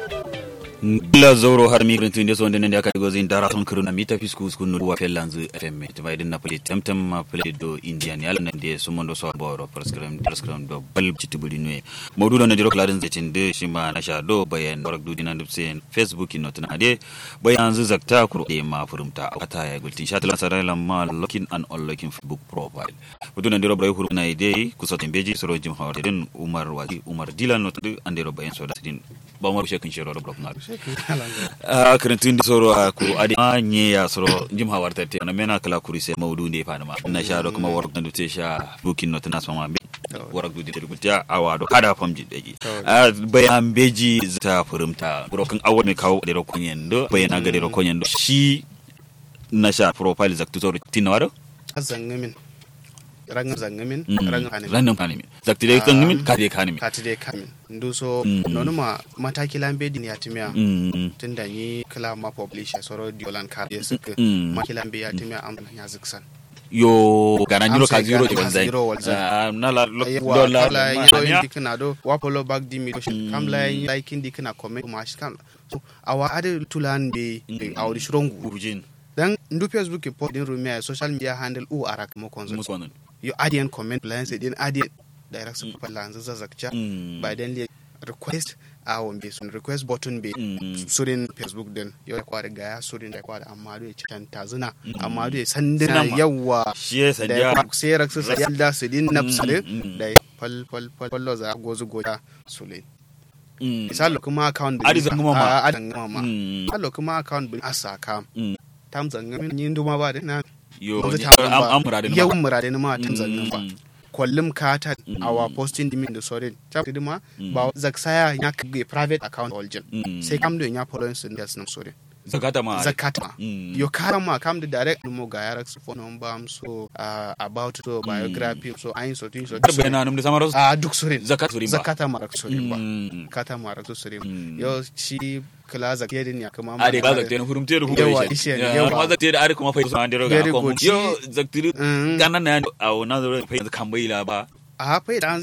la zoro har mi grintu inde so ndene ndaka go zin dara ton kuruna mita fisku sku no wa fellanzu fm to bayden na pali temtem ma pali do indian yalla nan de sumondo so boro prescribe prescribe do bal citibuli no modu do ndiro kladen zetin de shima na sha do bayan warak du dinan dubsen facebook no tana de bayan zu zakta kuro de ma furumta ata ya gultin sha talan sarala ma looking and unlocking facebook profile modu do ndiro bray huru na ide kusotin beji soro jim hawde den umar wadi umar dilan no tadu andiro bayan so da tin ba mo shekin shiro do blog na a karantun da soro a kuru adi a nye ya soro jim hawar tarte na mena kala kuri sai maudu ne fa ma na sha do kuma warak da te sha bukin not na sama be warak du da gulta awa do kada fam ji daji a bayan beji ta furumta brokan awo ne kawo da rokon yendo bayana ga da rokon yendo shi na sha profile zaktu soro tinawaro zangamin rangan zangamin rangan kanin rangan kanin zakti dai zangamin ka dai kanin kati dai kamin ndu so nonu ma mataki lambe din ya timia tunda ni kala ma publisher soro diolan ka ya suka ma kilambe ya timia am ya ziksan yo gana nyiro ka zero di banzai zero walzai na la dollar la yiro indi kana do wa polo back di mi kam la like indi kana comment ma shi kan so awa ade tulan be awdi shrongu urjin dan ndu facebook po din rumia social media handle u arak mo konzo musonon yo adian comment plan sai din adian direct su pa lanzu zazakcha by then le request a won be sun request button be surin facebook din yo kwa da gaya surin da kwa da amma do ya can zina amma do ya sandina yawa shi ya sanja sai raksu sai da su din nafsale da fal fal fal fallo za gozu goja sule misalo kuma account adi zanguma ma adi zanguma ma misalo kuma account bin asaka tam zangama yin duma ba da na yo Wanzu am am murade yau murade na ma tan zannan ba kwallum kata awa posting dimin da sorin ta dima ba zaksaya ya kage private account origin sai kam do ya follow sun da sunan sorin zakata ma zakata ma yo kara ma kam da direct mo ga yarak su phone number am so about so biography so ayin so tin so darbe na num da samaro a duk sorin zakat surin ba zakata ma rak sorin ba zakata ma rak sorin yo shi kala zakye din ya kuma ade ba zakte na hurum teru Yawa, hurum ishe ne, ya yawa. ma zakte da are kuma fa so andero ga Very ko good. yo zakte Mm. ganan na a na zo fa kan bai la ba a fa da